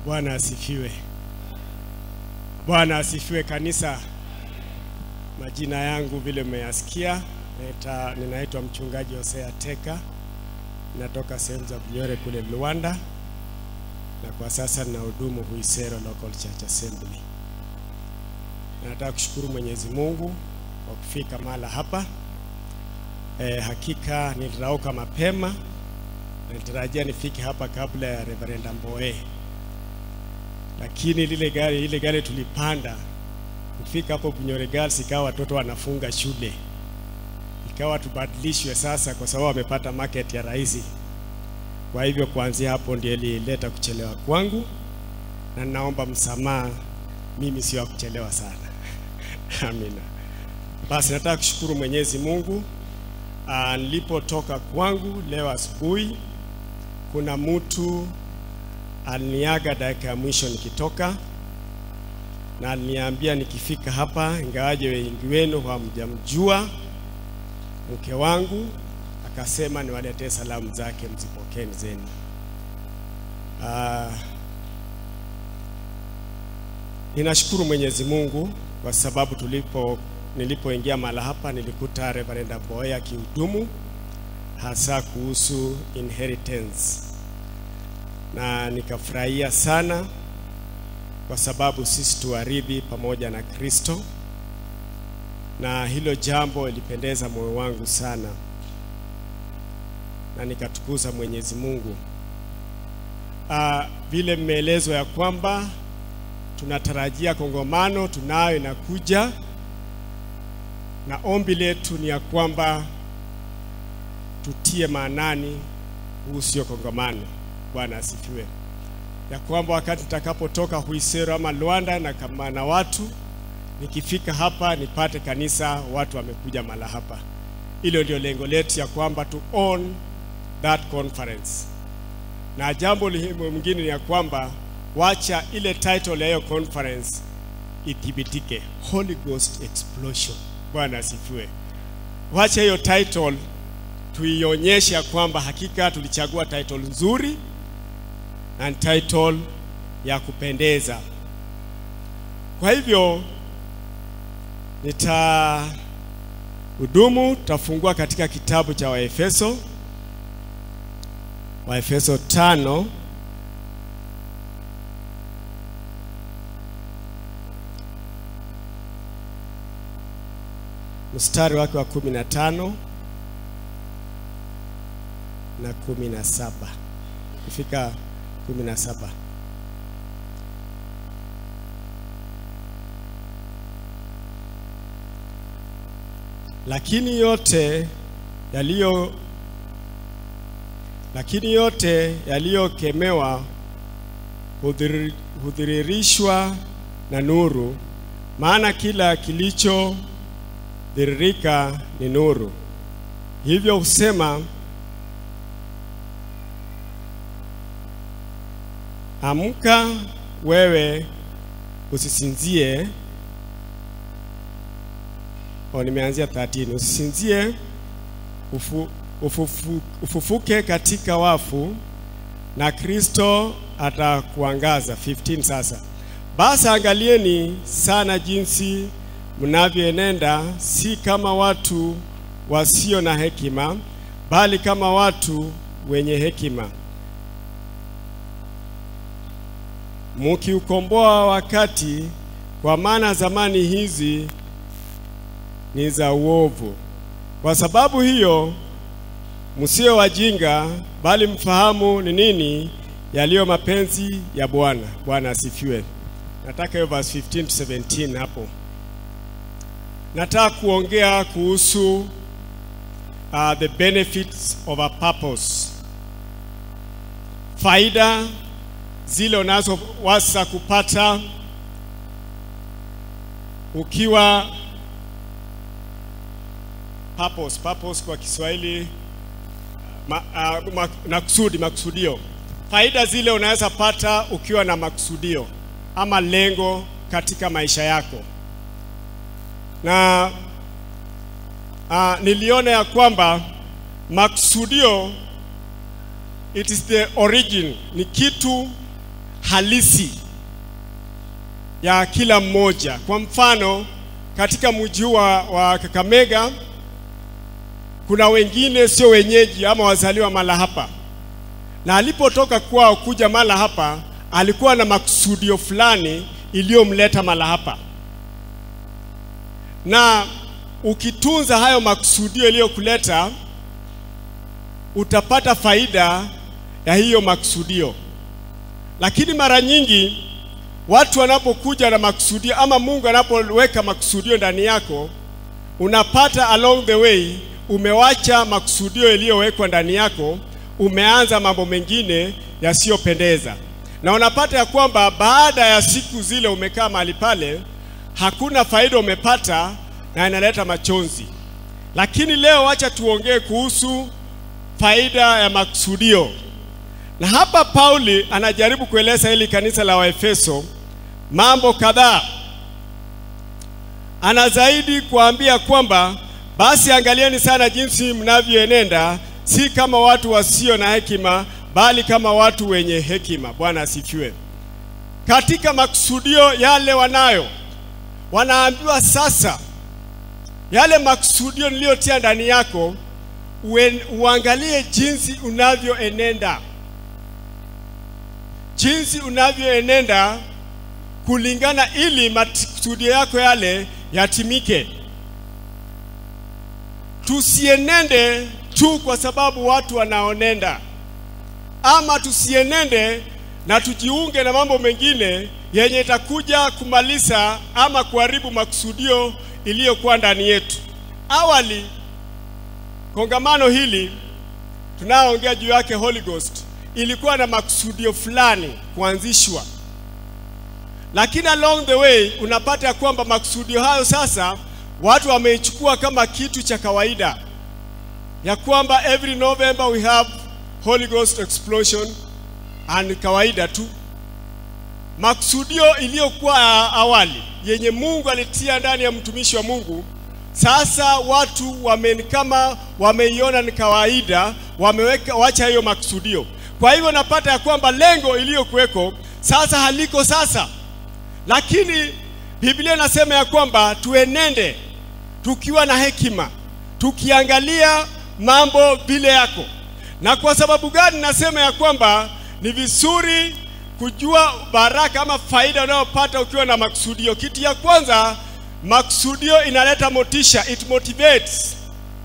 Bwana asifiwe. Bwana asifiwe kanisa. Majina yangu vile mmeyasikia, naita- ninaitwa mchungaji Hosea Teka, natoka sehemu za Bunyore kule Luanda, na kwa sasa ninahudumu Huisero Local Church Assembly. Nataka kushukuru Mwenyezi Mungu kwa kufika mahala hapa. E, hakika nilirauka mapema, nilitarajia nifike hapa kabla ya Reverend Mbowe, lakini lile gari ile gari tulipanda kufika hapo Bunyore Girls, ikawa watoto wanafunga shule, ikawa tubadilishwe sasa, kwa sababu wamepata market ya rahisi. Kwa hivyo kuanzia hapo ndio ilileta kuchelewa kwangu, na naomba msamaha, mimi sio wa kuchelewa sana. Amina. Basi nataka kushukuru Mwenyezi Mungu. Ah, nilipotoka kwangu leo asubuhi, kuna mtu aliniaga dakika ya mwisho nikitoka, na aliniambia nikifika hapa, ingawaje wengi wenu hamjamjua, mke wangu akasema niwaletee salamu zake, mzipokeni zenu. Ah, ninashukuru Mwenyezi Mungu kwa sababu tulipo nilipoingia mahala hapa nilikuta Reverend Mbowe akihudumu hasa kuhusu inheritance, na nikafurahia sana kwa sababu sisi tuwaridhi pamoja na Kristo, na hilo jambo ilipendeza moyo wangu sana, na nikatukuza Mwenyezi Mungu. Ah, vile mmeelezwa ya kwamba tunatarajia kongamano, tunayo inakuja na ombi letu ni ya kwamba tutie maanani kuhusu hiyo kongamano. Bwana asifiwe, ya kwamba wakati nitakapotoka Huisero ama Luanda na kama na watu nikifika hapa nipate kanisa watu wamekuja mala hapa. Hilo ndio lengo letu ya kwamba to own that conference, na jambo lingine ni ya kwamba wacha ile title ya hiyo conference ithibitike, Holy Ghost Explosion. Bwana asifiwe. Wacha hiyo title tuionyeshe ya kwamba hakika tulichagua title nzuri na ni title ya kupendeza. Kwa hivyo nita hudumu, tutafungua katika kitabu cha Waefeso, Waefeso tano mstari wake wa kumi na tano na kumi na saba kufika kumi na saba lakini yote yaliyo lakini yote yaliyokemewa hudhiri- hudhiririshwa na nuru, maana kila kilicho dhiririka ni nuru. Hivyo husema amka wewe usisinzie. O, nimeanzia 13. Usisinzie ufu, ufufu, ufufuke katika wafu na Kristo atakuangaza. 15 sasa. Basi angalieni sana jinsi mnavyoenenda, si kama watu wasio na hekima, bali kama watu wenye hekima, mukiukomboa wakati, kwa maana zamani hizi ni za uovu. Kwa sababu hiyo msiwe wajinga, bali mfahamu ni nini yaliyo mapenzi ya Bwana. Bwana asifiwe. Nataka hiyo verse 15 to 17 hapo. Nataka kuongea kuhusu uh, the benefits of a purpose, faida zile unazoweza kupata ukiwa purpose, purpose kwa Kiswahili ma, uh, ma, na kusudi, makusudio. Faida zile unaweza pata ukiwa na makusudio ama lengo katika maisha yako na uh, niliona ya kwamba makusudio it is the origin, ni kitu halisi ya kila mmoja. Kwa mfano, katika mji wa, wa Kakamega kuna wengine sio wenyeji ama wazaliwa mala hapa, na alipotoka kwao kuja mala hapa alikuwa na makusudio fulani iliyomleta mala hapa, na ukitunza hayo makusudio iliyokuleta utapata faida ya hiyo makusudio. Lakini mara nyingi watu wanapokuja na makusudio ama Mungu anapoweka makusudio ndani yako, unapata along the way umewacha makusudio yaliyowekwa ndani yako, umeanza mambo mengine yasiyopendeza, na unapata ya kwamba baada ya siku zile umekaa mahali pale, hakuna faida umepata na inaleta machozi. Lakini leo wacha tuongee kuhusu faida ya makusudio. Na hapa Pauli anajaribu kueleza hili kanisa la Waefeso mambo kadhaa. Ana zaidi kuambia kwamba basi angalieni sana jinsi mnavyoenenda, si kama watu wasio na hekima, bali kama watu wenye hekima. Bwana asifiwe. Katika makusudio yale wanayo, wanaambiwa sasa, yale makusudio niliyotia ndani yako uen, uangalie jinsi unavyoenenda, jinsi unavyoenenda kulingana, ili makusudio yako yale yatimike. Tusienende tu kwa sababu watu wanaonenda, ama tusienende na tujiunge na mambo mengine yenye itakuja kumaliza ama kuharibu makusudio iliyokuwa ndani yetu. Awali kongamano hili tunayoongea juu yake Holy Ghost ilikuwa na makusudio fulani kuanzishwa, lakini along the way unapata ya kwamba makusudio hayo sasa watu wameichukua kama kitu cha kawaida, ya kwamba every November we have Holy Ghost explosion and kawaida tu. Makusudio iliyokuwa awali yenye Mungu alitia ndani ya mtumishi wa Mungu sasa watu wame kama wameiona ni kawaida, wameweka wacha hiyo makusudio. Kwa hivyo napata ya kwamba lengo iliyokuweko sasa haliko sasa, lakini Biblia inasema ya kwamba tuenende tukiwa na hekima, tukiangalia mambo vile yako. Na kwa sababu gani nasema ya kwamba ni vizuri kujua baraka ama faida unayopata ukiwa na makusudio? Kitu ya kwanza Makusudio inaleta motisha, it motivates,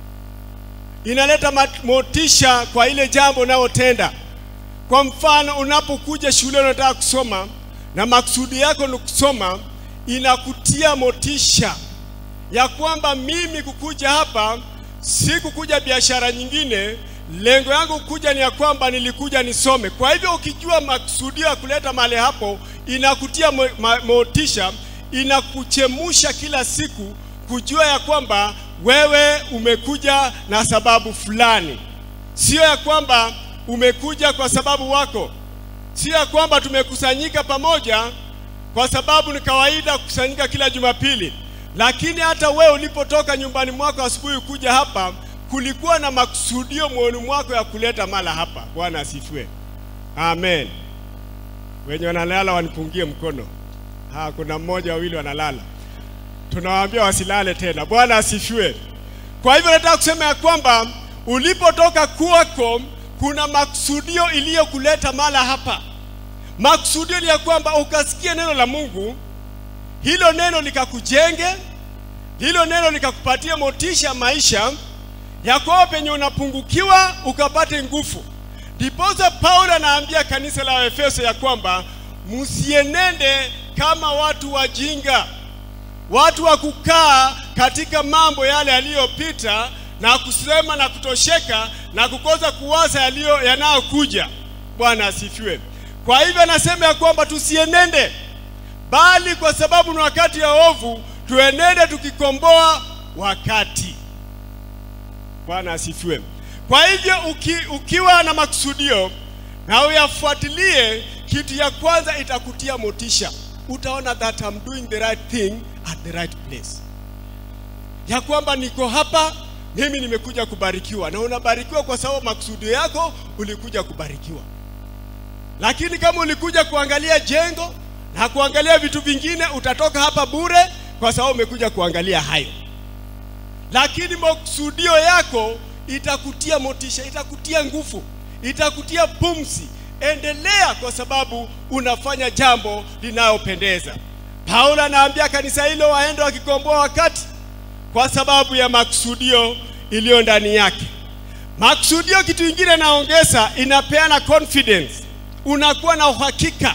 inaleta motisha kwa ile jambo unayotenda. Kwa mfano, unapokuja shule unataka kusoma na makusudi yako ni kusoma, inakutia motisha ya kwamba mimi kukuja hapa si kukuja biashara nyingine, lengo yangu kuja ni ya kwamba nilikuja nisome. Kwa hivyo ukijua makusudio ya kuleta mahali hapo, inakutia mo, ma, motisha inakuchemusha kila siku kujua ya kwamba wewe umekuja na sababu fulani, sio ya kwamba umekuja kwa sababu wako, sio ya kwamba tumekusanyika pamoja kwa sababu ni kawaida kukusanyika kila Jumapili, lakini hata wewe ulipotoka nyumbani mwako asubuhi kuja hapa, kulikuwa na makusudio moyoni mwako ya kuleta mala hapa. Bwana asifiwe, amen. Wenye wanalala wanipungie mkono. Ha, kuna mmoja wawili wanalala, tunawaambia wasilale tena. Bwana asifiwe. Kwa hivyo nataka kusema ya kwamba ulipotoka kwako kuna makusudio iliyokuleta mala hapa. Makusudio ni ya kwamba ukasikia neno la Mungu, hilo neno likakujenge, hilo neno likakupatia motisha maisha ya kwamba penye unapungukiwa ukapate nguvu. Ndiposa Paulo anaambia kanisa la Efeso ya kwamba msienende kama watu wajinga, watu wa kukaa katika mambo yale yaliyopita na kusema na kutosheka na kukosa kuwaza yaliyo yanayokuja. Bwana asifiwe. Kwa hivyo anasema ya kwamba tusienende, bali kwa sababu ni wakati ya ovu, tuenende tukikomboa wakati. Bwana asifiwe. Kwa hivyo uki, ukiwa na makusudio na uyafuatilie, kitu ya kwanza itakutia motisha utaona that I'm doing the right thing at the right place, ya kwamba niko hapa mimi nimekuja kubarikiwa, na unabarikiwa kwa sababu makusudio yako ulikuja kubarikiwa. lakini kama ulikuja kuangalia jengo na kuangalia vitu vingine, utatoka hapa bure, kwa sababu umekuja kuangalia hayo. Lakini makusudio yako itakutia motisha, itakutia nguvu, itakutia pumzi. Endelea, kwa sababu unafanya jambo linalopendeza. Paulo anaambia kanisa hilo waende wakikomboa wakati, kwa sababu ya makusudio iliyo ndani yake. Makusudio, kitu kingine naongeza, inapeana confidence. Unakuwa na uhakika,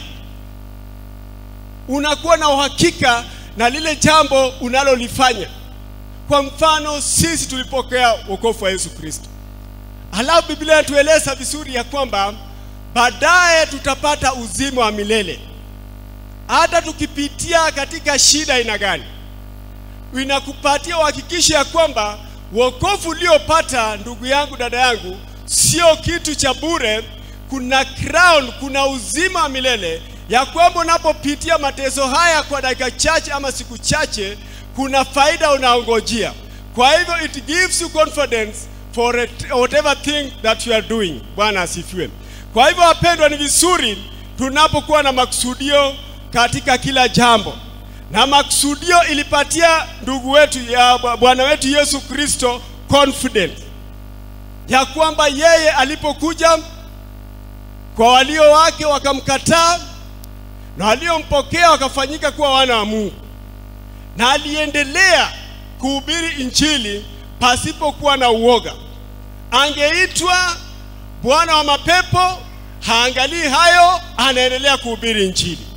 unakuwa na uhakika na lile jambo unalolifanya. Kwa mfano, sisi tulipokea wokovu wa Yesu Kristo, halafu Biblia inatueleza vizuri ya kwamba baadaye tutapata uzima wa milele hata tukipitia katika shida aina gani, inakupatia uhakikisho ya kwamba wokovu uliopata, ndugu yangu, dada yangu, sio kitu cha bure. Kuna crown, kuna uzima wa milele, ya kwamba unapopitia mateso haya kwa dakika chache ama siku chache, kuna faida unaongojea. Kwa hivyo it gives you confidence for it, whatever thing that you are doing. Bwana asifiwe. Kwa hivyo wapendwa, ni vizuri tunapokuwa na makusudio katika kila jambo, na makusudio ilipatia ndugu wetu ya Bwana wetu Yesu Kristo confidence ya kwamba yeye alipokuja kwa walio wake wakamkataa, na waliompokea wakafanyika kuwa wana wa Mungu, na aliendelea kuhubiri injili pasipokuwa na uoga. Angeitwa bwana wa mapepo, haangalii hayo, anaendelea kuhubiri injili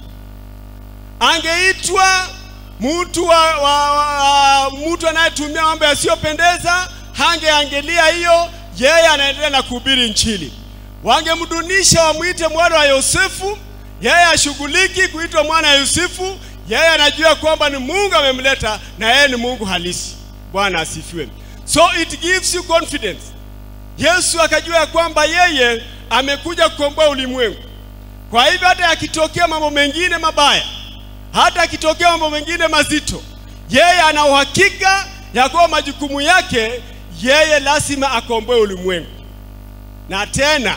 angeitwa mtu wa, wa, wa, mtu anayetumia mambo yasiyopendeza hangeangalia hiyo, yeye anaendelea na kuhubiri injili. Wangemdunisha wamwite mwana wa Yosefu, yeye ashughuliki kuitwa mwana wa Yusufu. Yeye anajua kwamba ni Mungu amemleta na yeye ni Mungu halisi. Bwana asifiwe. So it gives you confidence. Yesu akajua ya kwamba yeye amekuja kukomboa ulimwengu. Kwa hivyo hata yakitokea mambo mengine mabaya hata akitokea mambo mengine mazito, yeye ana uhakika ya kuwa majukumu yake yeye lazima akomboe ulimwengu. Na tena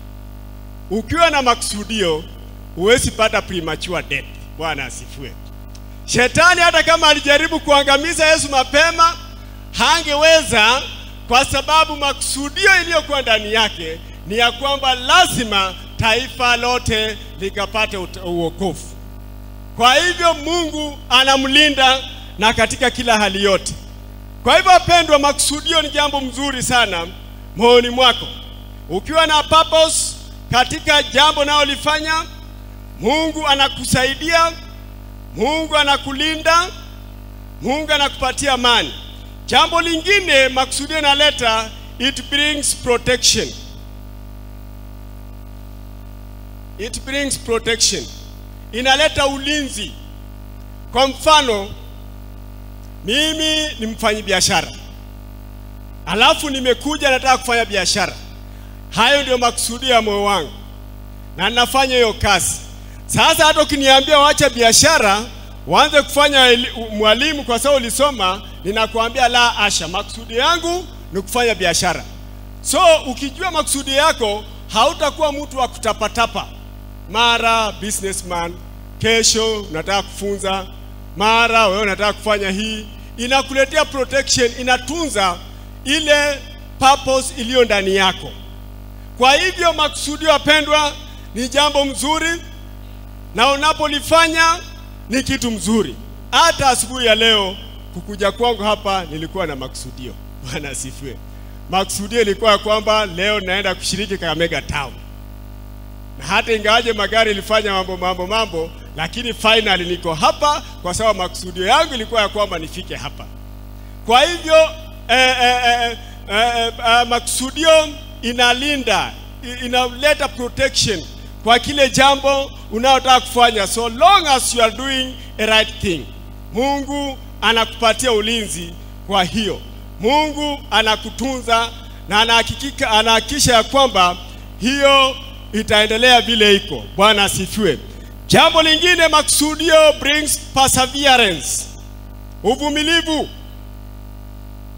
ukiwa na makusudio huwezi pata premature death. Bwana asifiwe. Shetani hata kama alijaribu kuangamiza Yesu mapema hangeweza, kwa sababu makusudio iliyokuwa ndani yake ni ya kwamba lazima taifa lote likapate uokovu. Kwa hivyo Mungu anamlinda na katika kila hali yote. Kwa hivyo wapendwa, makusudio ni jambo mzuri sana moyoni mwako. Ukiwa na purpose katika jambo unalolifanya, Mungu anakusaidia, Mungu anakulinda, Mungu anakupatia amani. Jambo lingine makusudio inaleta, it brings protection. It brings protection inaleta ulinzi. Kwa mfano, mimi ni mfanyi biashara, alafu nimekuja nataka kufanya biashara. Hayo ndio makusudio ya moyo wangu na ninafanya hiyo kazi. Sasa hata ukiniambia waache biashara uanze kufanya mwalimu kwa sababu ulisoma, ninakuambia la asha, makusudi yangu ni kufanya biashara. So ukijua makusudi yako, hautakuwa mtu wa kutapatapa mara businessman, kesho unataka kufunza, mara wewe unataka kufanya hii. Inakuletea protection, inatunza ile purpose iliyo ndani yako. Kwa hivyo makusudio, wapendwa, ni jambo mzuri, na unapolifanya ni kitu mzuri. Hata asubuhi ya leo kukuja kwangu hapa nilikuwa na makusudio. Bwana asifiwe. Makusudio ilikuwa kwamba leo naenda kushiriki Kakamega Town na hata ingawaje magari ilifanya mambo mambo mambo, lakini finally niko hapa kwa sababu makusudio yangu ilikuwa ya kwamba nifike hapa. Kwa hivyo eh, eh, eh, eh, eh, makusudio inalinda, inaleta protection kwa kile jambo unaotaka kufanya, so long as you are doing a right thing. Mungu anakupatia ulinzi, kwa hiyo Mungu anakutunza na anahakikisha anahakikisha ya kwamba hiyo itaendelea vile iko. Bwana asifiwe. Jambo lingine, makusudio brings perseverance, uvumilivu.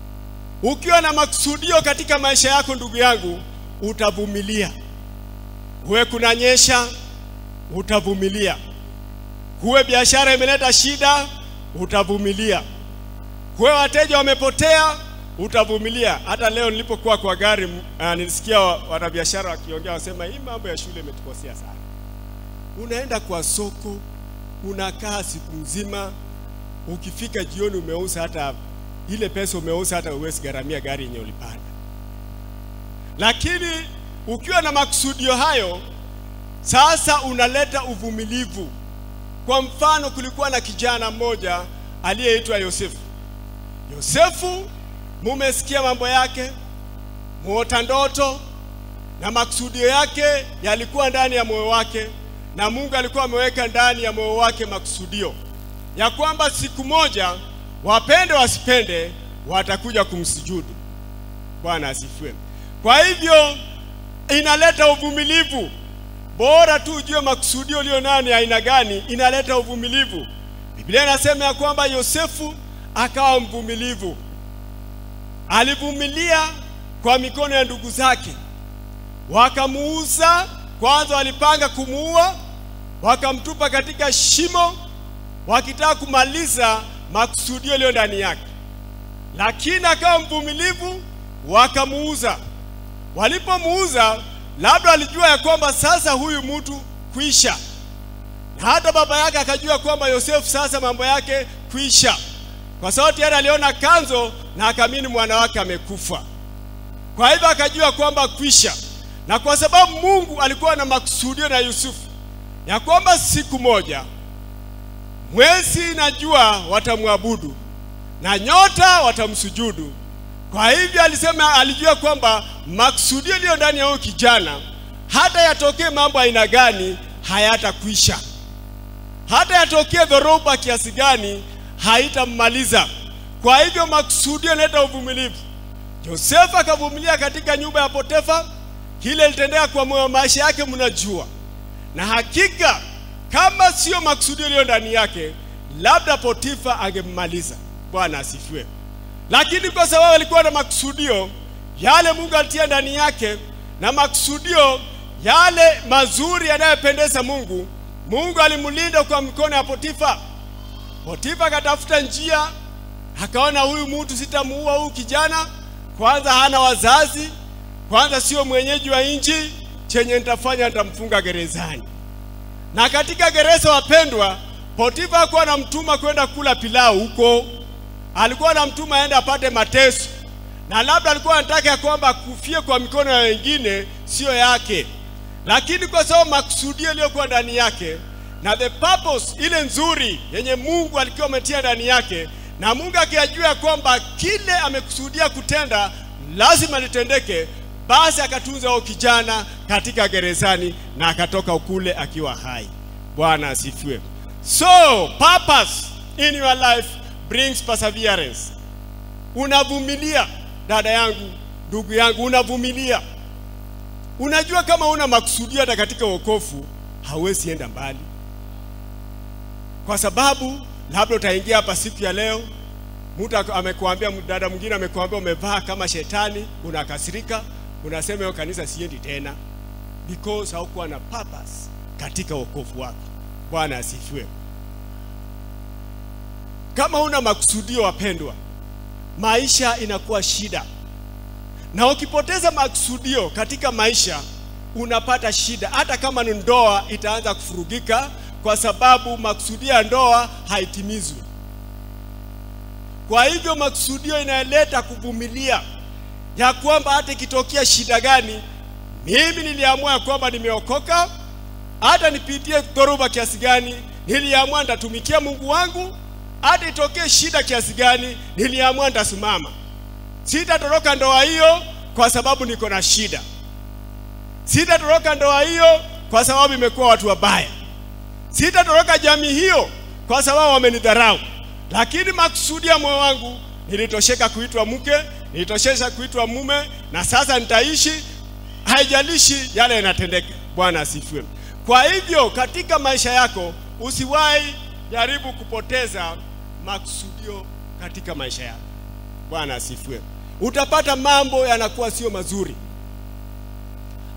Ukiwa na makusudio katika maisha yako, ndugu yangu, utavumilia. Kuwe kunanyesha, utavumilia. Kuwe biashara imeleta shida, utavumilia. Kuwe wateja wamepotea, utavumilia. Hata leo nilipokuwa kwa gari uh, nilisikia wanabiashara wakiongea, wasema hii mambo ya shule imetukosea sana. Unaenda kwa soko, unakaa siku nzima, ukifika jioni umeuza hata ile pesa umeuza, hata uwezi gharamia gari yenye ulipanda. Lakini ukiwa na makusudio hayo, sasa unaleta uvumilivu. Kwa mfano, kulikuwa na kijana mmoja aliyeitwa Yosefu. Yosefu, mumesikia mambo yake, muota ndoto na makusudio yake yalikuwa ndani ya moyo wake, na Mungu alikuwa ameweka ndani ya moyo wake makusudio ya kwamba siku moja, wapende wasipende, watakuja kumsujudu. Bwana asifiwe. Kwa hivyo inaleta uvumilivu. Bora tu ujue makusudio ulio nayo ni aina gani, inaleta uvumilivu. Biblia inasema ya kwamba Yosefu akawa mvumilivu, alivumilia kwa mikono ya ndugu zake. Wakamuuza kwanza, walipanga kumuua, wakamtupa katika shimo, wakitaka kumaliza makusudio yaliyo ndani yake, lakini akawa mvumilivu, wakamuuza. Walipomuuza, labda alijua ya kwamba sasa huyu mtu kuisha, na hata baba yake akajua kwamba Yosefu sasa mambo yake kuisha, kwa sababu tayari aliona kanzo na akamini mwana wake amekufa. Kwa hivyo akajua kwamba kwisha, na kwa sababu Mungu alikuwa na makusudio na Yusufu ya kwamba siku moja mwezi na jua watamwabudu na nyota watamsujudu. Kwa hivyo alisema, alijua kwamba makusudio yaliyo ndani ya huyu kijana, hata yatokee mambo aina gani, hayatakwisha. Hata yatokee dhoruba kiasi gani, haitammaliza. Kwa hivyo makusudio yanaleta uvumilivu. Yosefu akavumilia katika nyumba ya Potifa, kile litendea kwa moyo maisha yake, mnajua. Na hakika kama sio makusudio yaliyo ndani yake, labda Potifa angemmaliza. Bwana asifiwe. Lakini kwa sababu alikuwa na makusudio yale Mungu alitia ndani yake, na makusudio yale mazuri yanayopendeza Mungu, Mungu alimlinda kwa mikono ya Potifa. Potifa akatafuta njia, akaona huyu mtu sitamuua huyu kijana, kwanza hana wazazi, kwanza sio mwenyeji wa nchi, chenye nitafanya nitamfunga gerezani. Na katika gereza, wapendwa, Potifa hakuwa anamtuma kwenda kula pilau huko, alikuwa anamtuma aende apate mateso, na labda alikuwa anataka ya kwamba akufie kwa mikono ya wengine, sio yake. Lakini kwa sababu makusudio yaliyokuwa ndani yake na the purpose ile nzuri yenye Mungu alikuwa ametia ndani yake, na Mungu akijua ya kwamba kile amekusudia kutenda lazima litendeke, basi akatunza huyo kijana katika gerezani na akatoka ukule akiwa hai. Bwana asifiwe. So purpose in your life brings perseverance. Unavumilia dada yangu, ndugu yangu, unavumilia. Unajua kama una makusudio hata katika wokovu hauwezi enda mbali, kwa sababu labda utaingia hapa siku ya leo, mtu amekuambia, dada mwingine amekuambia umevaa kama shetani, unakasirika, unasema hiyo kanisa siendi tena, because haukuwa na purpose katika wokovu wako. Bwana asifiwe. Kama una makusudio, wapendwa, maisha inakuwa shida, na ukipoteza makusudio katika maisha unapata shida. Hata kama ni ndoa, itaanza kufurugika kwa sababu makusudio ya ndoa haitimizwi. Kwa hivyo makusudio inaleta kuvumilia, ya kwamba hata ikitokea shida gani, mimi niliamua ya kwamba nimeokoka, hata nipitie dhoruba kiasi gani, niliamua nitatumikia Mungu wangu hata itokee shida kiasi gani, niliamua nitasimama. Sitatoroka ndoa hiyo kwa sababu niko na shida. Sitatoroka ndoa hiyo kwa sababu imekuwa watu wabaya. Sitatoroka jamii hiyo kwa sababu wamenidharau. Lakini makusudi ya moyo wangu, nilitosheka kuitwa mke, nilitosheka kuitwa mume, na sasa nitaishi, haijalishi yale yanatendeka. Bwana asifiwe. Kwa hivyo katika maisha yako usiwahi jaribu kupoteza makusudio katika maisha yako. Bwana asifiwe. Utapata mambo yanakuwa sio mazuri.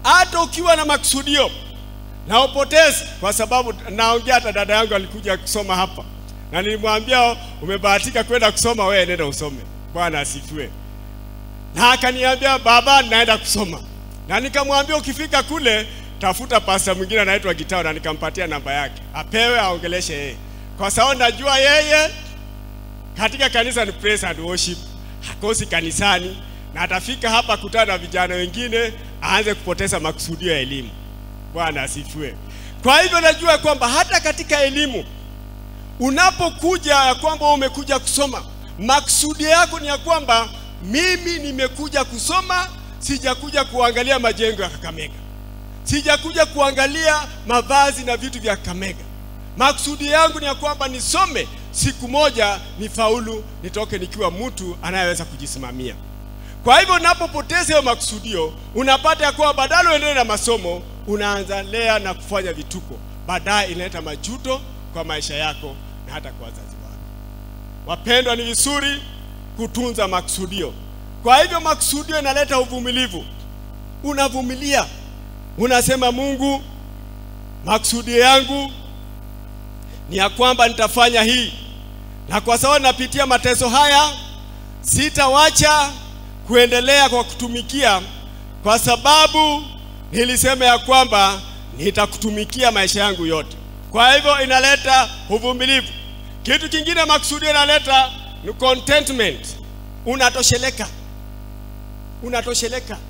hata ukiwa na makusudio na upoteze, kwa sababu naongea, hata dada yangu alikuja kusoma hapa na nilimwambia umebahatika kwenda kusoma, wewe nenda usome. Bwana asifiwe. Na akaniambia baba, naenda kusoma, na nikamwambia ukifika kule tafuta pasta mwingine anaitwa Gitao, na nikampatia namba yake apewe aongeleshe yeye, kwa sababu najua yeye katika kanisa ni praise and worship, hakosi kanisani, na atafika hapa kutana na vijana wengine, aanze kupoteza makusudio ya elimu. Bwana asifiwe. Kwa hivyo najua kwamba hata katika elimu unapokuja ya kwamba umekuja kusoma, maksudi yako ni ya kwamba mimi nimekuja kusoma, sijakuja kuangalia majengo ya Kakamega, sijakuja kuangalia mavazi na vitu vya Kakamega. Maksudi yangu ni ya kwamba nisome, siku moja nifaulu, nitoke nikiwa mtu anayeweza kujisimamia. Kwa hivyo unapopoteza hiyo makusudio, unapata ya kwamba badala uendelee na masomo, unaanza lea na kufanya vituko, baadaye inaleta majuto kwa maisha yako na hata kwa wazazi wako. Wapendwa, ni vizuri kutunza makusudio. Kwa hivyo makusudio inaleta uvumilivu, unavumilia, unasema Mungu, makusudio yangu ni ya kwamba nitafanya hii, na kwa sababu napitia mateso haya, sitawacha kuendelea kwa kutumikia, kwa sababu nilisema ya kwamba nitakutumikia maisha yangu yote. Kwa hivyo inaleta uvumilivu. Kitu kingine makusudio inaleta ni contentment, unatosheleka, unatosheleka.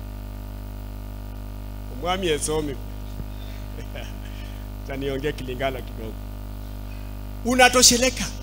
Mwami esomi taniongea Kilingala kidogo. Unatosheleka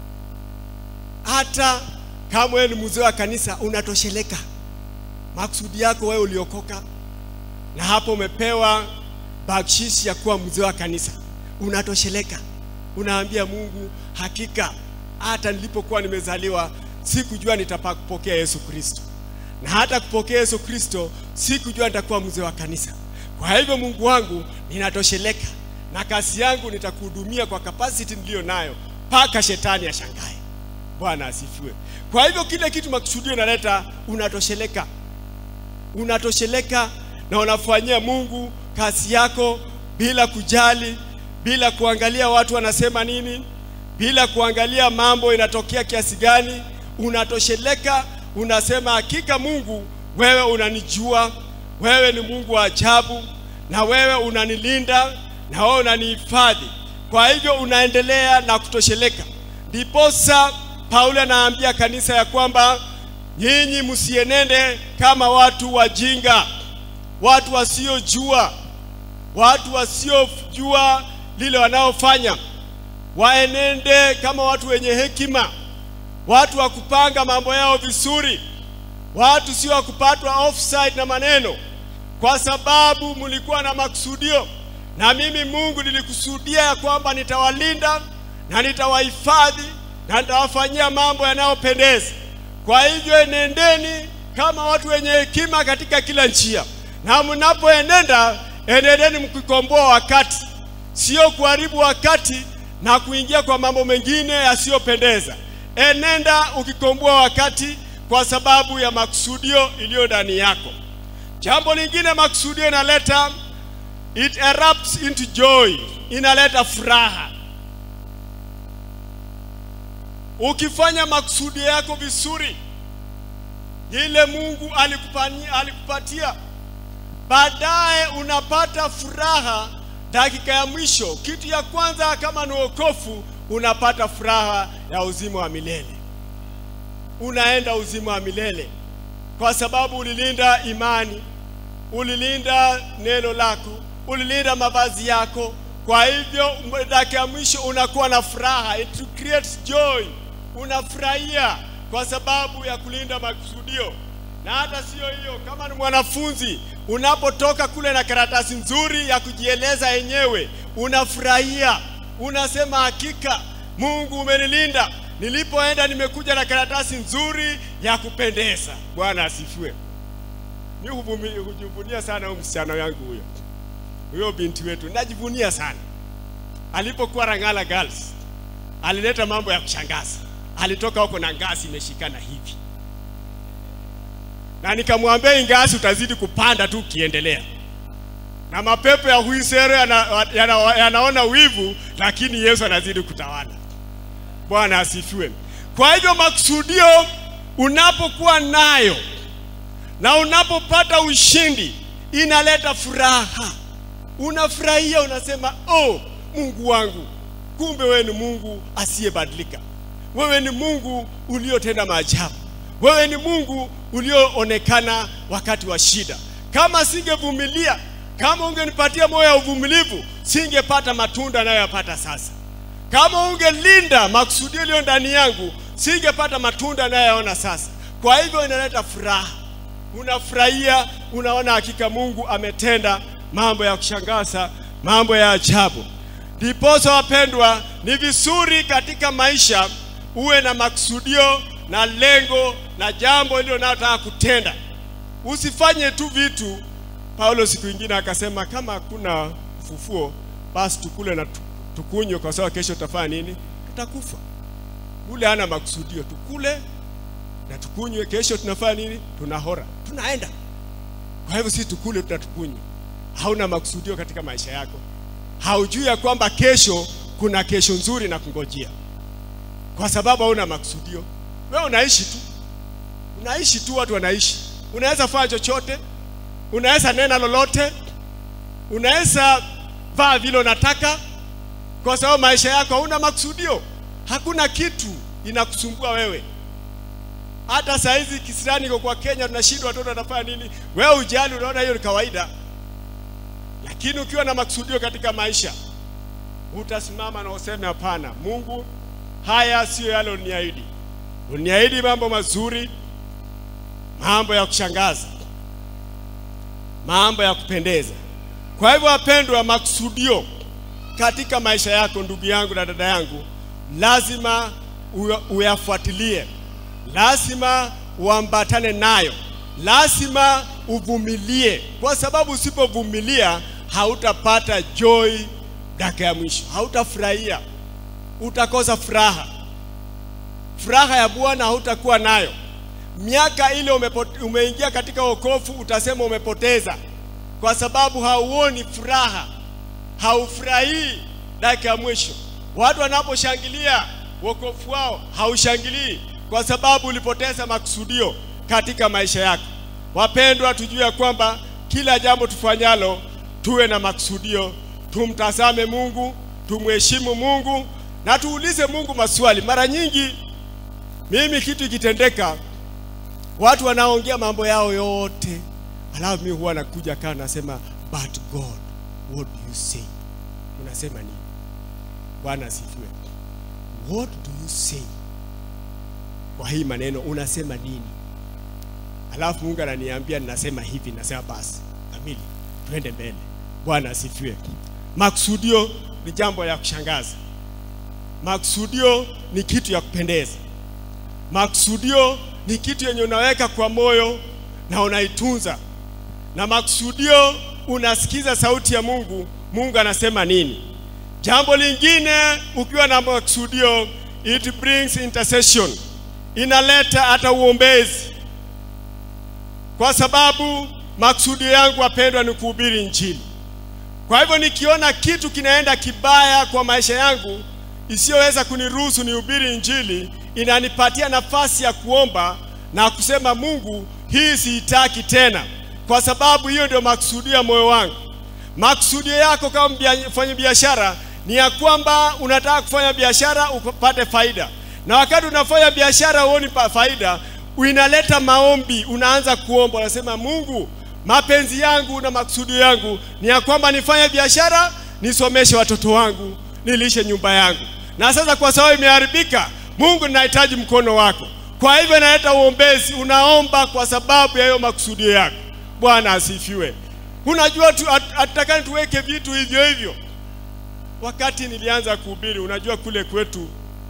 hata kama wewe ni mzee wa kanisa, unatosheleka. Makusudi yako wewe uliokoka, na hapo umepewa bakshishi ya kuwa mzee wa kanisa, unatosheleka. Unaambia Mungu, hakika hata nilipokuwa nimezaliwa sikujua nitapokea Yesu Kristo, na hata kupokea Yesu Kristo sikujua nitakuwa mzee wa kanisa. Kwa hivyo Mungu wangu, ninatosheleka na kazi yangu nitakuhudumia kwa capacity niliyo nayo mpaka shetani ashangae. Bwana asifiwe. Kwa hivyo kile kitu makusudio inaleta, unatosheleka, unatosheleka na unafanyia Mungu kazi yako bila kujali, bila kuangalia watu wanasema nini, bila kuangalia mambo inatokea kiasi gani. Unatosheleka, unasema hakika Mungu, wewe unanijua, wewe ni Mungu wa ajabu, na wewe unanilinda, na wewe unanihifadhi. Kwa hivyo unaendelea na kutosheleka. Ndiposa Paulo anaambia kanisa ya kwamba nyinyi msienende kama watu wajinga, watu wasiojua, watu wasiojua lile wanaofanya, waenende kama watu wenye hekima, watu wa kupanga mambo yao vizuri, watu sio wa kupatwa offside na maneno, kwa sababu mlikuwa na makusudio, na mimi Mungu nilikusudia ya kwamba nitawalinda na nitawahifadhi na nitawafanyia mambo yanayopendeza. Kwa hivyo enendeni kama watu wenye hekima katika kila njia, na mnapoenenda enendeni mkikomboa wakati, sio kuharibu wakati na kuingia kwa mambo mengine yasiyopendeza. Enenda ukikomboa wakati kwa sababu ya makusudio iliyo ndani yako. Jambo lingine makusudio inaleta, it erupts into joy, inaleta furaha. Ukifanya makusudio yako vizuri, ile Mungu alikupania, alikupatia, baadaye unapata furaha dakika ya mwisho. Kitu ya kwanza kama ni wokovu, unapata furaha ya uzima wa milele, unaenda uzima wa milele kwa sababu ulilinda imani, ulilinda neno lako, ulilinda mavazi yako. Kwa hivyo dakika ya mwisho unakuwa na furaha, it creates joy unafurahia kwa sababu ya kulinda makusudio. Na hata sio hiyo, kama ni mwanafunzi, unapotoka kule na karatasi nzuri ya kujieleza yenyewe, unafurahia, unasema hakika Mungu umenilinda, nilipoenda nimekuja na karatasi nzuri ya kupendeza. Bwana asifiwe. Mimi hujivunia sana huyu msichana yangu huyo, huyo binti wetu, najivunia sana. Alipokuwa Rangala Girls alileta mambo ya kushangaza alitoka huko na ngazi imeshikana hivi, na nikamwambia hii ngazi utazidi kupanda tu ukiendelea. na mapepo ya huisere yana, yana, yanaona wivu, lakini Yesu anazidi kutawala. Bwana asifiwe. Kwa hivyo makusudio unapokuwa nayo na unapopata ushindi inaleta furaha, unafurahia, unasema oh, Mungu wangu, kumbe wewe ni Mungu asiyebadilika. Wewe ni Mungu uliotenda maajabu. Wewe ni Mungu ulioonekana wakati wa shida. Kama singevumilia, kama ungenipatia moyo wa uvumilivu, singepata matunda nayoyapata sasa. Kama ungelinda makusudi yaliyo ndani yangu, singepata matunda nayoyaona sasa. Kwa hivyo inaleta furaha, unafurahia, unaona hakika Mungu ametenda mambo ya kushangaza, mambo ya ajabu. Ndiposa wapendwa, ni vizuri katika maisha uwe na makusudio na lengo na jambo hilo unalotaka kutenda. Usifanye tu vitu. Paulo siku ingine akasema kama hakuna ufufuo, basi tukule na tu- tukunywe, kwa sababu kesho tutafanya nini? Tutakufa. Ule hana makusudio, tukule na tukunywe, kesho tunafanya nini? Tunahora, tunaenda. Kwa hivyo si tukule, tutatukunywe. Hauna makusudio katika maisha yako, haujui ya kwamba kesho kuna kesho nzuri na kungojea, kwa sababu hauna makusudio. Wewe unaishi tu, unaishi tu, watu wanaishi. Unaweza fanya chochote, unaweza nena lolote, unaweza vaa vile unataka, kwa sababu maisha yako hauna makusudio. Hakuna kitu inakusumbua wewe. Hata saa hizi kisirani iko kwa Kenya, tunashindwa watoto wanafanya nini, wewe ujali, unaona hiyo ni kawaida. Lakini ukiwa na makusudio katika maisha, utasimama na useme hapana, Mungu, haya siyo yale uniahidi. Uniahidi mambo mazuri, mambo ya kushangaza, mambo ya kupendeza. Kwa hivyo, wapendwa, makusudio katika maisha yako, ndugu yangu na dada yangu, lazima uya- uyafuatilie, lazima uambatane nayo, lazima uvumilie, kwa sababu usipovumilia hautapata joy dakika ya mwisho, hautafurahia, utakosa furaha. Furaha ya Bwana hautakuwa nayo. Miaka ile umepo- umeingia katika wokovu, utasema umepoteza, kwa sababu hauoni furaha, haufurahii dakika ya mwisho. Watu wanaposhangilia wokovu wao, haushangilii kwa sababu ulipoteza makusudio katika maisha yako. Wapendwa, tujue ya kwamba kila jambo tufanyalo tuwe na makusudio, tumtazame Mungu, tumheshimu Mungu na tuulize Mungu maswali. Mara nyingi mimi kitu ikitendeka, watu wanaongea mambo yao yote, alafu mimi huwa nakuja kaa nasema, but God what do you say? Unasema nini? Bwana asifiwe. What do you say? Kwa hii maneno unasema nini? Alafu Mungu ananiambia ninasema hivi, nasema basi kamili, twende mbele. Bwana asifiwe. Makusudio ni jambo ya kushangaza. Makusudio ni kitu ya kupendeza. Makusudio ni kitu yenye unaweka kwa moyo na unaitunza, na makusudio unasikiza sauti ya Mungu, Mungu anasema nini. Jambo lingine, ukiwa na makusudio, it brings intercession, inaleta hata uombezi, kwa sababu makusudio yangu wapendwa, ni kuhubiri Injili. Kwa hivyo nikiona kitu kinaenda kibaya kwa maisha yangu isiyoweza kuniruhusu nihubiri Injili, inanipatia nafasi ya kuomba na kusema, Mungu, hii siitaki tena, kwa sababu hiyo ndio makusudio ya moyo wangu. Makusudio yako kama mbia- mfanya biashara ni ya kwamba unataka kufanya biashara upate faida, na wakati unafanya biashara huoni pa- faida, inaleta maombi, unaanza kuomba, unasema Mungu, mapenzi yangu na makusudio yangu ni ya kwamba nifanye biashara, nisomeshe watoto wangu, nilishe nyumba yangu, na sasa kwa sababu imeharibika, Mungu, ninahitaji mkono wako. Kwa hivyo inaleta uombezi, unaomba kwa sababu ya hiyo makusudio yako. Bwana asifiwe. Unajua tu hat- hatutakani tuweke vitu hivyo hivyo. Wakati nilianza kuhubiri, unajua kule kwetu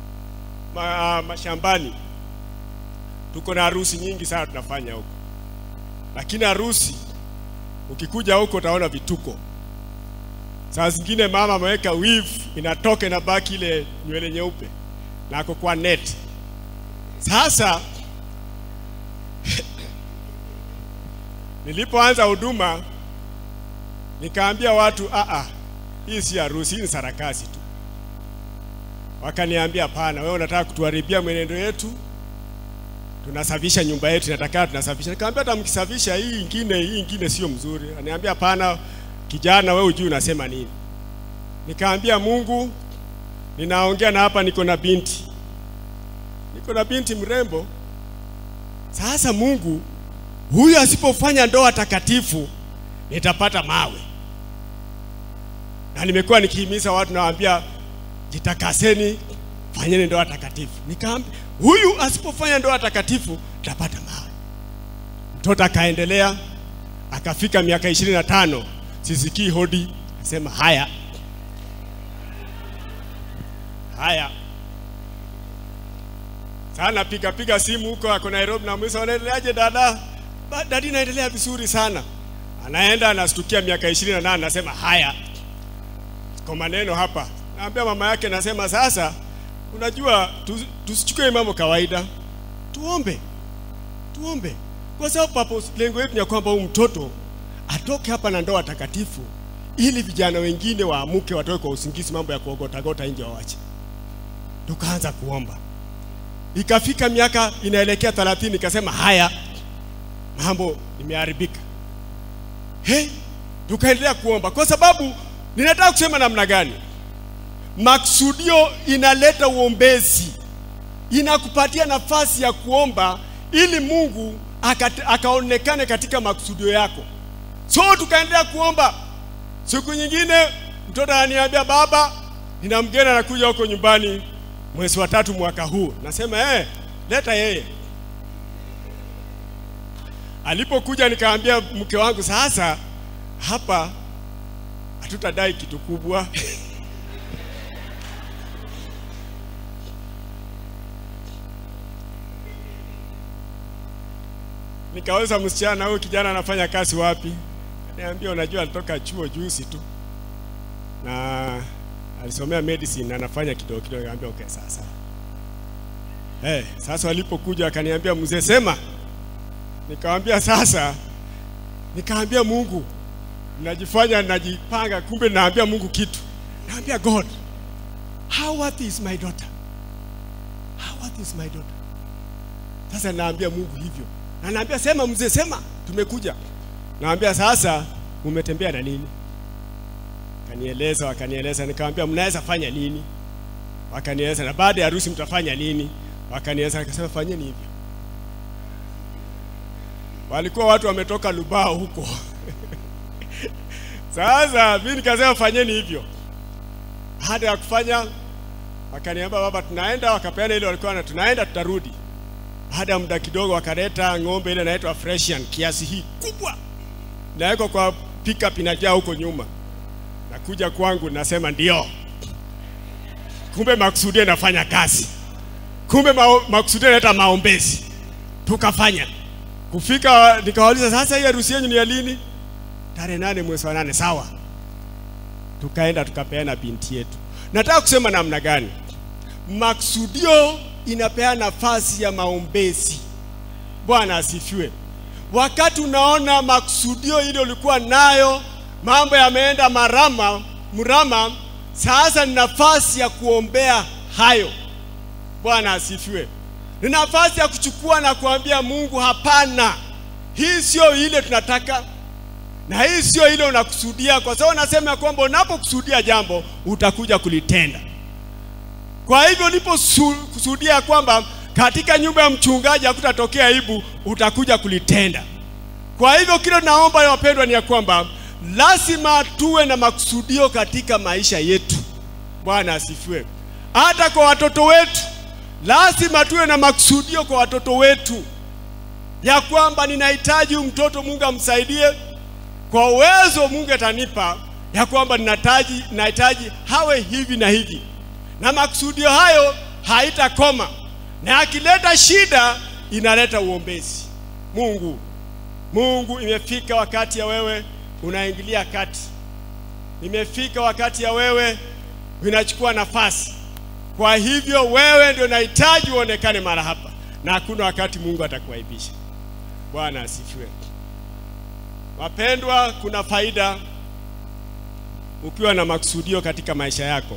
ma, mashambani tuko na harusi nyingi sana tunafanya huko, lakini harusi ukikuja huko utaona vituko. Saa zingine mama ameweka weave inatoka inabaki ile nywele nyeupe na ako kwa net. Sasa nilipoanza huduma Nikaambia watu a a, hii si harusi, hii ni sarakasi tu. Wakaniambia hapana, wewe unataka kutuharibia mwenendo yetu, tunasafisha nyumba yetu, inataka tunasafisha. Nikamwambia hata mkisafisha hii ingine, hii ingine sio mzuri. Aniambia hapana, kijana, wewe hujui unasema nini. Nikaambia Mungu, ninaongea na hapa, niko na binti, niko na binti mrembo. Sasa Mungu, huyu asipofanya ndoa takatifu nitapata mawe. Na nimekuwa nikihimiza watu, nawaambia jitakaseni, fanyeni ndoa takatifu. Nikaambia huyu asipofanya ndoa takatifu nitapata mawe. Mtoto akaendelea, akafika miaka ishirini na tano, sisikii hodi, nasema haya haya sana, piga piga simu huko, ako Nairobi, na mwisa, unaendeleaje dada? Ba- Dadi, naendelea vizuri sana. Anaenda anastukia miaka ishirini na nane, nasema haya, kwa maneno hapa, naambia mama yake, nasema sasa, unajua tu- tusichukue mambo kawaida, tuombe, tuombe, kwa sababu papo lengo yetu ni ya kwamba huyu mtoto atoke hapa na ndoa takatifu, ili vijana wengine waamuke, watoke kwa usingizi, mambo ya kuogotagota nje wawache. Tukaanza kuomba, ikafika miaka inaelekea 30 nikasema haya, mambo imeharibika. He, tukaendelea kuomba kwa sababu ninataka kusema namna gani, maksudio inaleta uombezi, inakupatia nafasi ya kuomba ili Mungu akate- akaonekane katika maksudio yako. So tukaendelea kuomba. Siku nyingine mtoto ananiambia, baba, nina mgeni anakuja huko nyumbani mwezi wa tatu mwaka huu. Nasema eh, leta yeye. Alipokuja nikaambia mke wangu, sasa hapa hatutadai kitu kubwa Nikauliza msichana huyu kijana anafanya kazi wapi? Niambia, unajua alitoka chuo juzi tu na alisomea medicine na anafanya kidogo kidogo. Nikamwambia okay, sasa eh, sasa walipokuja akaniambia mzee, sema. Nikamwambia sasa, nikaambia Mungu, najifanya najipanga, kumbe naambia Mungu kitu. Naambia God, how worthy is my daughter? How worthy is my daughter? Sasa naambia Mungu hivyo, na naambia sema, mzee, sema, tumekuja. Naambia sasa, umetembea na nini? Wakanieleza, wakanieleza, nikamwambia mnaweza fanya nini? Wakanieleza, na baada ya harusi mtafanya nini? Wakanieleza, nikasema fanyeni hivyo. Walikuwa watu wametoka Lubao huko Sasa mimi nikasema fanyeni hivyo. Baada ya kufanya, wakaniambia baba, tunaenda. Wakapeana ile walikuwa na tunaenda, tutarudi. Baada ya muda kidogo, wakaleta ng'ombe ile inaitwa Fresian kiasi hii kubwa, nawekwa kwa pickup inajaa huko nyuma. Nakuja kwangu, nasema ndio, kumbe makusudia inafanya kazi, kumbe mao- makusudia inaleta maombezi. Tukafanya kufika, nikawauliza sasa, hii harusi yenu ni ya lini? tarehe nane mwezi wa nane. Sawa, tukaenda tukapeana binti yetu. Nataka kusema namna gani maksudio inapea nafasi ya maombezi. Bwana asifiwe. Wakati unaona maksudio ile ulikuwa nayo, mambo yameenda marama mrama, sasa ni nafasi ya kuombea hayo. Bwana asifiwe. Ni nafasi ya kuchukua na kuambia Mungu, hapana, hii sio ile tunataka na hii sio ile unakusudia, kwa sababu nasema ya kwamba unapokusudia jambo utakuja kulitenda. Kwa hivyo ulipokusudia kwamba katika nyumba ya mchungaji hakutatokea aibu, utakuja kulitenda. Kwa hivyo kile naomba wapendwa, ni ya kwamba lazima tuwe na makusudio katika maisha yetu. Bwana asifiwe. Hata kwa watoto wetu lazima tuwe na makusudio kwa watoto wetu, ya kwamba ninahitaji huyu mtoto, Mungu amsaidie kwa uwezo Mungu atanipa, ya kwamba ninahitaji nahitaji hawe hivi na hivi, na makusudio hayo haitakoma, na akileta shida inaleta uombezi. Mungu, Mungu, imefika wakati ya wewe unaingilia kati, imefika wakati ya wewe unachukua nafasi. Kwa hivyo wewe ndio nahitaji uonekane mara hapa, na hakuna wakati Mungu atakuaibisha. Bwana asifiwe. Wapendwa, kuna faida ukiwa na makusudio katika maisha yako.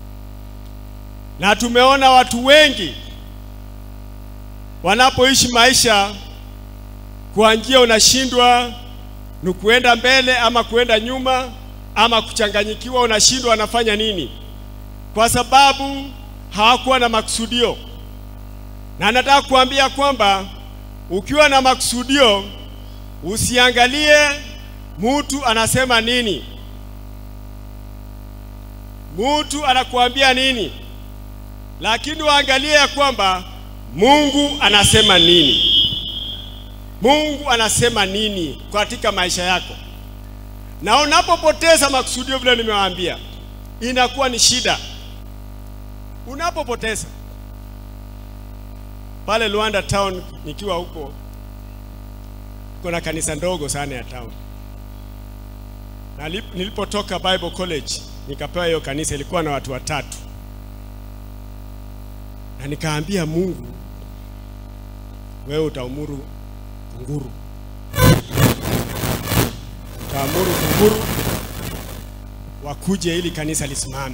Na tumeona watu wengi wanapoishi maisha kwa njia unashindwa ni kuenda mbele ama kuenda nyuma ama kuchanganyikiwa, unashindwa wanafanya nini, kwa sababu hawakuwa na makusudio. Na nataka kuambia kwamba ukiwa na makusudio, usiangalie mtu anasema nini, mtu anakuambia nini, lakini uangalie ya kwamba Mungu anasema nini. Mungu anasema nini katika maisha yako, na unapopoteza makusudio, vile nimewaambia, inakuwa ni shida. Unapopoteza pale Luanda town, nikiwa huko, kuna kanisa ndogo sana ya town, na nilipotoka Bible College nikapewa hiyo kanisa, ilikuwa na watu watatu, na nikaambia Mungu, wewe utaumuru kunguru, utaamuru kunguru wakuje ili kanisa lisimame.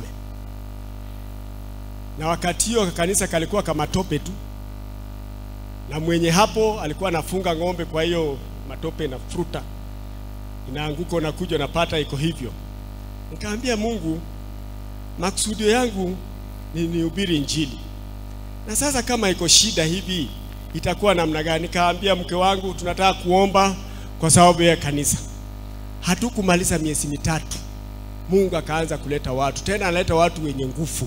Na wakati hiyo kanisa kalikuwa kama tope tu, na mwenye hapo alikuwa anafunga ng'ombe, kwa hiyo matope na fruta inaanguka, unakuja unapata iko hivyo. Nikaambia Mungu, maksudio yangu ni nihubiri Injili, na sasa kama iko shida hivi itakuwa namna gani? Nikaambia mke wangu tunataka kuomba kwa sababu ya kanisa. Hatukumaliza miezi mitatu, Mungu akaanza kuleta watu tena, analeta watu wenye nguvu.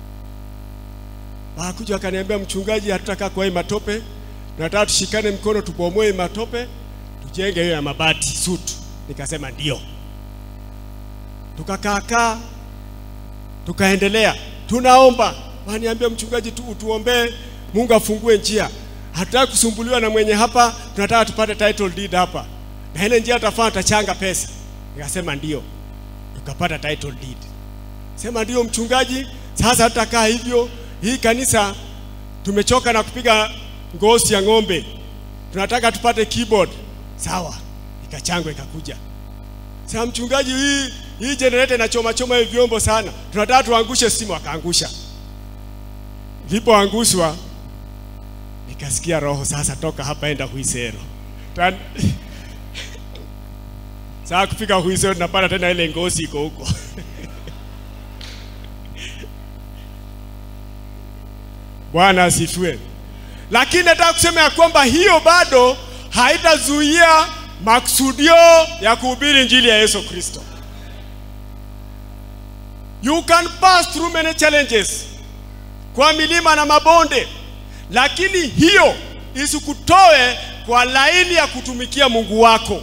Wakuja wakaniambia, mchungaji, hatutakaa kwa hii matope, tunataka tushikane mkono, tubomoe matope, tujenge hiyo ya mabati sutu. Nikasema ndio. Tukakaakaa tukaendelea, tunaomba. Waniambia, mchungaji, tu utuombee Mungu afungue njia hatutaki kusumbuliwa na mwenye hapa, tunataka tupate title deed hapa, na ile njia tutafanya tutachanga pesa. Nikasema ndio, tukapata title deed. Sema ndio mchungaji, sasa tutakaa hivyo. Hii kanisa tumechoka na kupiga ngozi ya ng'ombe, tunataka tupate keyboard. Sawa, ikachangwa ikakuja. Sasa mchungaji, hii hii generator inachoma choma hivi vyombo sana, tunataka tuangushe simu. Akaangusha, vipoangushwa nikasikia roho sasa, toka hapa enda Huisero. Saa kufika Huisero napata tena ile ngozi iko huko Bwana asifiwe. Lakini nataka kusema ya kwamba hiyo bado haitazuia maksudio ya kuhubiri injili ya Yesu Kristo. You can pass through many challenges, kwa milima na mabonde lakini hiyo isikutoe kwa laini ya kutumikia Mungu wako.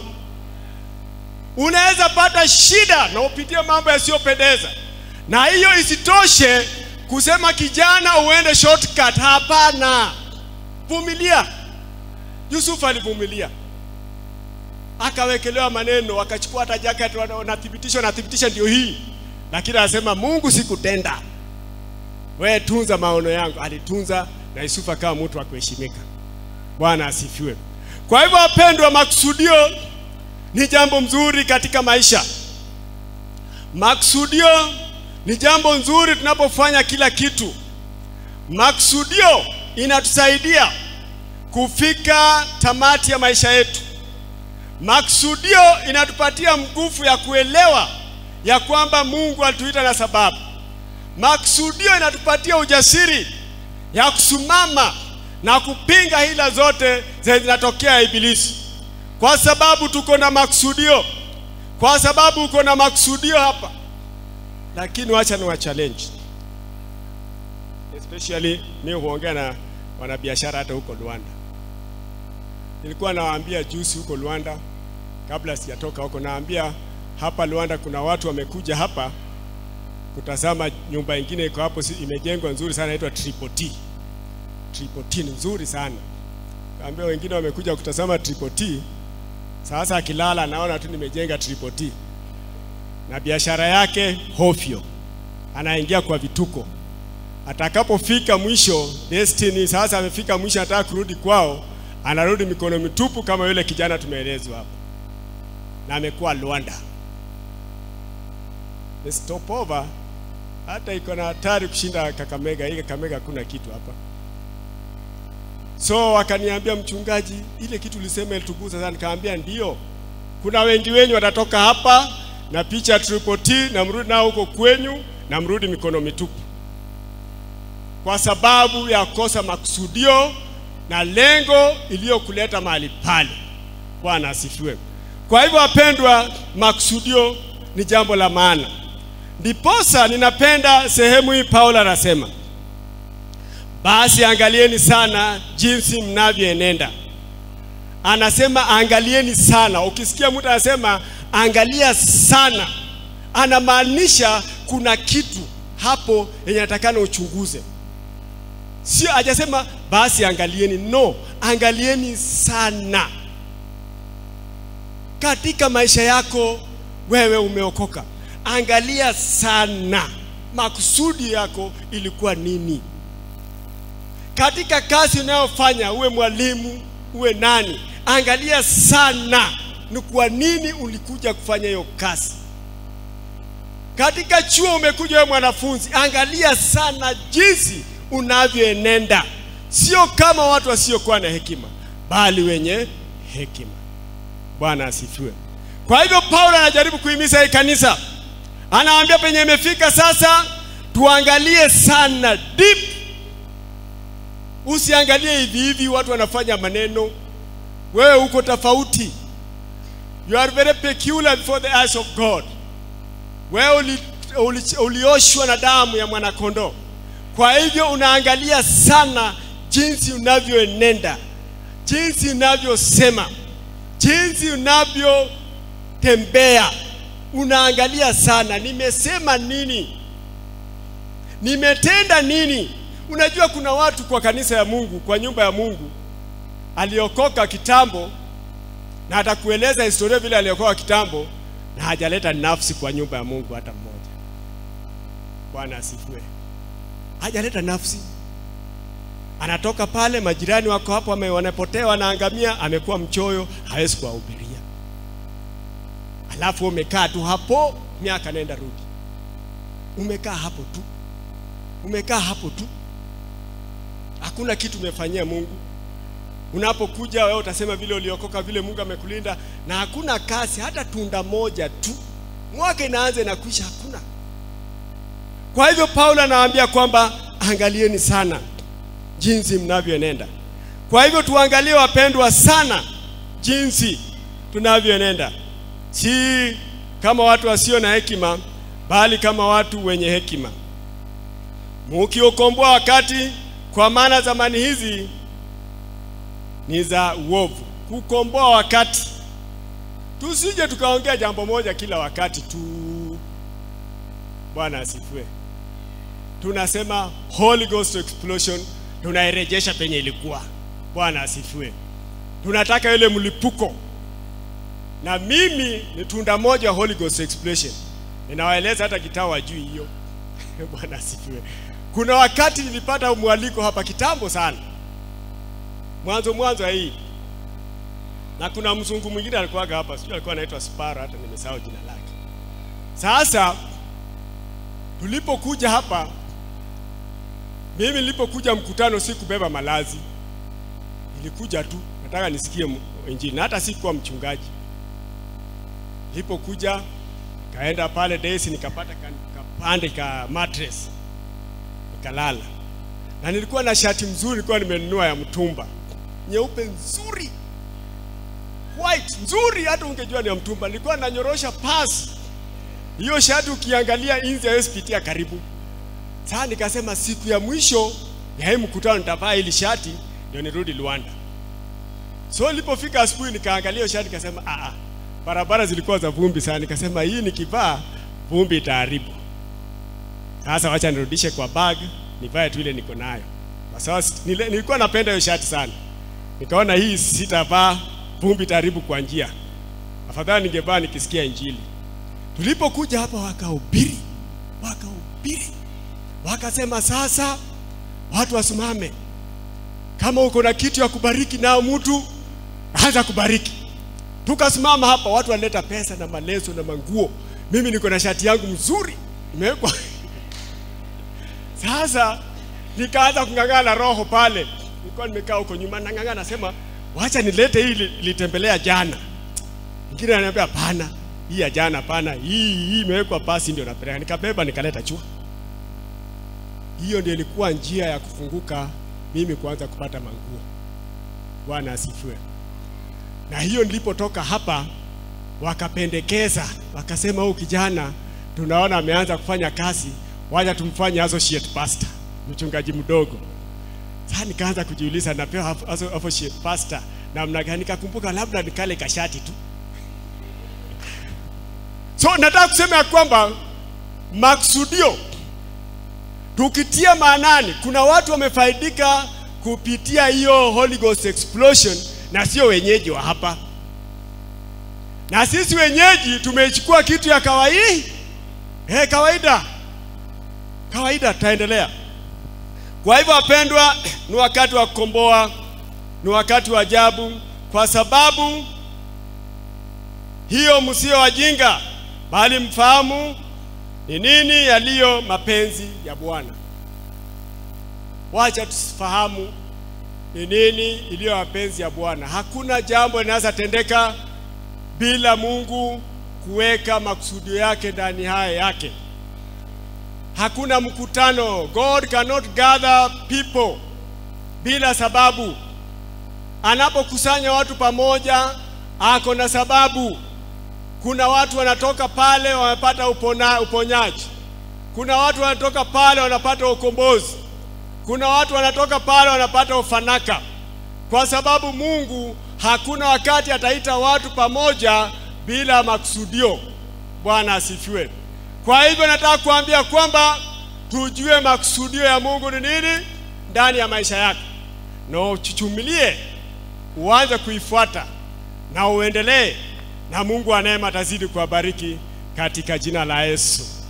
Unaweza pata shida na upitie mambo yasiyopendeza, na hiyo isitoshe kusema kijana uende shortcut. Hapana, vumilia. Yusufu alivumilia, akawekelewa maneno, akachukua hata jacket, wanathibitisha wanathibitisha ndio hii, lakini anasema Mungu, sikutenda, wewe tunza maono yangu. Alitunza na Yusufu akawa mtu wa kuheshimika. Bwana asifiwe. Kwa hivyo, wapendwa, makusudio ni jambo mzuri katika maisha. Makusudio ni jambo nzuri tunapofanya kila kitu. Makusudio inatusaidia kufika tamati ya maisha yetu. Makusudio inatupatia nguvu ya kuelewa ya kwamba Mungu alituita na sababu. Makusudio inatupatia ujasiri ya kusimama na kupinga hila zote zenye zinatokea Ibilisi, kwa sababu tuko na makusudio, kwa sababu uko na makusudio hapa. Lakini wacha ni wa challenge, especially mimi huongea na wanabiashara hata huko Luanda. Nilikuwa nawaambia juzi huko Luanda, kabla sijatoka huko, naambia hapa Luanda kuna watu wamekuja hapa kutazama nyumba ingine iko hapo, imejengwa nzuri sana, inaitwa Triple T. Triple T ni nzuri sana. Kaambia wengine wamekuja kutazama Triple T. Sasa akilala anaona tu nimejenga Triple T, na biashara yake hofyo, anaingia kwa vituko. Atakapofika mwisho destiny, sasa amefika mwisho, anataka kurudi kwao, anarudi mikono mitupu, kama yule kijana tumeelezwa hapo, na amekuwa Luanda. ni stopover, hata iko na hatari kushinda Kakamega. Hii Kakamega hakuna kitu hapa. So wakaniambia mchungaji, ile kitu ulisema ilitugusa sana. Nikamwambia ndio, kuna wengi wenyu watatoka hapa na picha triple T na mrudi nao huko kwenyu na mrudi mikono mitupu, kwa sababu ya kosa makusudio na lengo iliyokuleta mahali pale. Bwana asifiwe. Kwa hivyo, wapendwa, makusudio ni jambo la maana. Ndiposa ninapenda sehemu hii Paulo anasema basi angalieni sana jinsi mnavyoenenda. Anasema angalieni sana. Ukisikia mtu anasema angalia sana, anamaanisha kuna kitu hapo yenye natakana uchunguze. Sio hajasema basi angalieni, no, angalieni sana. Katika maisha yako wewe umeokoka, angalia sana, makusudi yako ilikuwa nini? katika kazi unayofanya, uwe mwalimu, uwe nani, angalia sana ni kwa nini ulikuja kufanya hiyo kazi. Katika chuo umekuja wewe mwanafunzi, angalia sana jinsi unavyoenenda, sio kama watu wasiokuwa na hekima, bali wenye hekima. Bwana asifiwe. Kwa hivyo Paulo anajaribu kuhimiza hii kanisa, anawaambia penye imefika sasa, tuangalie sana deep Usiangalie hivi hivi watu wanafanya maneno, wewe uko tofauti. You are very peculiar before the eyes of God. Wewe uli, uli, ulioshwa na damu ya mwanakondoo. Kwa hivyo unaangalia sana jinsi unavyoenenda, jinsi unavyosema, jinsi unavyotembea. Unaangalia sana, nimesema nini, nimetenda nini. Unajua kuna watu kwa kanisa ya Mungu, kwa nyumba ya Mungu aliokoka kitambo na atakueleza historia vile aliokoka kitambo na hajaleta nafsi kwa nyumba ya Mungu hata mmoja. Bwana asifiwe. Hajaleta nafsi. Anatoka pale, majirani wako hapo wanapotea, wanaangamia, amekuwa mchoyo, hawezi kuwahubiria. Alafu umekaa tu hapo, miaka nenda rudi, umekaa hapo tu, umekaa hapo tu hakuna kitu umefanyia Mungu. Unapokuja wewe utasema vile uliokoka, vile Mungu amekulinda, na hakuna kazi hata tunda moja tu. Mwaka inaanza na kuisha, hakuna. Kwa hivyo Paulo anawaambia kwamba angalieni sana jinsi mnavyoenenda. Kwa hivyo tuangalie, wapendwa, sana jinsi tunavyoenenda, si kama watu wasio na hekima, bali kama watu wenye hekima, mukiokomboa wakati kwa maana zamani hizi ni za uovu. Kukomboa wakati, tusije tukaongea jambo moja kila wakati tu. Bwana asifiwe. Tunasema Holy Ghost explosion, tunairejesha penye ilikuwa. Bwana asifiwe. Tunataka ile mlipuko, na mimi ni tunda moja wa Holy Ghost explosion. Ninawaeleza hata kitao wajui hiyo. Bwana asifiwe. Kuna wakati nilipata mwaliko hapa kitambo sana, mwanzo mwanzo hii, na kuna mzungu mwingine alikuwaga hapa, sijui alikuwa anaitwa Spara, hata nimesahau jina lake. Sasa tulipokuja hapa, mimi nilipokuja mkutano sikubeba malazi, nilikuja tu nataka nisikie Injili, na hata sikuwa mchungaji. Nilipokuja kaenda pale Daisy, nikapata kapande ka mattress nikalala na nilikuwa na shati mzuri, nilikuwa nimenunua ya mtumba nyeupe nzuri, white nzuri, hata ungejua ni ya mtumba. Nilikuwa nanyorosha pasi hiyo shati, ukiangalia inzi haiwezi pitia karibu. Sasa nikasema siku ya mwisho ya hii mkutano nitavaa hili shati ndio nirudi Luanda. So nilipofika asubuhi, nikaangalia hiyo shati nikasema, a a, barabara zilikuwa za vumbi sana. Nikasema hii nikivaa vumbi itaharibu. Sasa wacha nirudishe kwa bag nivae tu ile niko nayo, kwa sababu nilikuwa napenda hiyo shati sana. Nikaona hii sitavaa, vumbi itaharibu kwa njia, afadhali ningevaa nikisikia Injili. Tulipokuja hapa, wakahubiri wakahubiri, wakasema sasa watu wasimame, kama uko na kitu ya kubariki nao mtu anza kubariki. Tukasimama hapa, watu walileta pesa na maleso na manguo, mimi niko na shati yangu mzuri imewekwa sasa nikaanza kung'ang'ana roho pale, nilikuwa nimekaa huko nyuma nang'ang'ana, nasema wacha nilete hii li- litembelea jana. Mwingine ananiambia hapana, hii ya jana hapana, hii hii imewekwa pasi ndio napeleka. Nikabeba nikaleta chua. Hiyo ndio ilikuwa njia ya kufunguka mimi kuanza kupata manguo. Bwana asifiwe. Na hiyo nilipotoka hapa, wakapendekeza wakasema, huyu kijana tunaona ameanza kufanya kazi, wacha tumfanye associate pastor, mchungaji mdogo. Sasa nikaanza kujiuliza, napewa aso- associate pastor namna gani? Nikakumbuka labda nikale kashati tu. So nataka kusema ya kwamba maksudio tukitia maanani, kuna watu wamefaidika kupitia hiyo Holy Ghost explosion na sio wenyeji wa hapa, na sisi wenyeji tumechukua kitu ya kawaida eh, kawaida kawaida. Tutaendelea. Kwa hivyo, wapendwa, ni wakati wa kukomboa, ni wakati wa ajabu, kwa sababu hiyo msio wajinga, bali mfahamu ni nini yaliyo mapenzi ya Bwana. Wacha tusifahamu ni nini iliyo mapenzi ya Bwana. Hakuna jambo linaweza tendeka bila Mungu kuweka makusudio yake ndani haya yake. Hakuna mkutano. God cannot gather people bila sababu. Anapokusanya watu pamoja, ako na sababu. Kuna watu wanatoka pale wamepata upona, uponyaji. Kuna watu wanatoka pale wanapata ukombozi. Kuna watu wanatoka pale wanapata ufanaka, kwa sababu Mungu hakuna wakati ataita watu pamoja bila makusudio. Bwana asifiwe. Kwa hivyo nataka kuambia kwamba tujue makusudio ya Mungu ni nini ndani ya maisha yako, na uchuchumilie, uanze kuifuata na uendelee, na Mungu wa neema atazidi kuwabariki katika jina la Yesu.